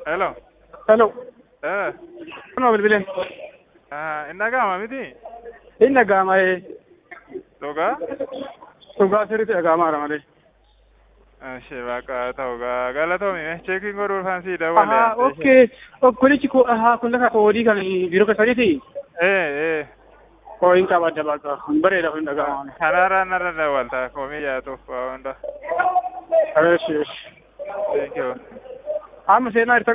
Hello. Hello. Eh. Kunoo bilbileen. Ah, inni dhaga'ama miti? Inni dhaga'ama ee. Dhugaa? Dhugaa sirriitti dhaga'amaadha malee. Ishee bakka ta'u gaa galatoomi cheekiin godhuuf kan sii Ahaa, dabalee. okay. Kunichi kun ahaa kun lafa koodii kan biiroo keessaniiti. Eh, eh. Koo hin qabadda bakka. Bareeda kun dhaga'ama. Kanaarraa narra dawwalta komii yaatuuf waa hunda. Eesh eesh. Thank you. Amma seenaa